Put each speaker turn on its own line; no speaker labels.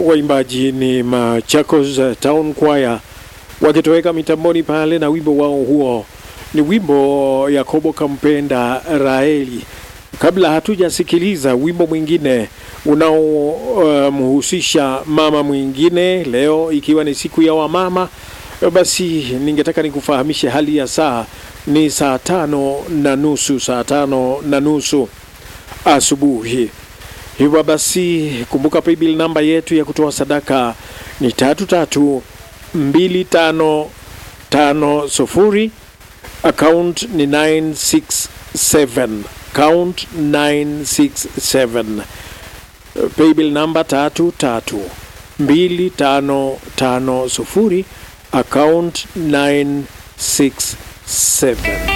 waimbaji ni Machakos Town Choir wakitoweka mitamboni pale na wimbo wao huo ni wimbo Yakobo kampenda Raeli. Kabla hatujasikiliza wimbo mwingine unaomhusisha um, mama mwingine, leo ikiwa ni siku ya wamama, basi ningetaka nikufahamishe hali ya saa ni saa tano na nusu, saa tano na nusu asubuhi. Hivyo basi kumbuka paybill namba yetu ya kutoa sadaka ni tatu tatu mbili tano tano sufuri account ni 967 count 967 paybill namba tatu tatu mbili tano tano sufuri account 967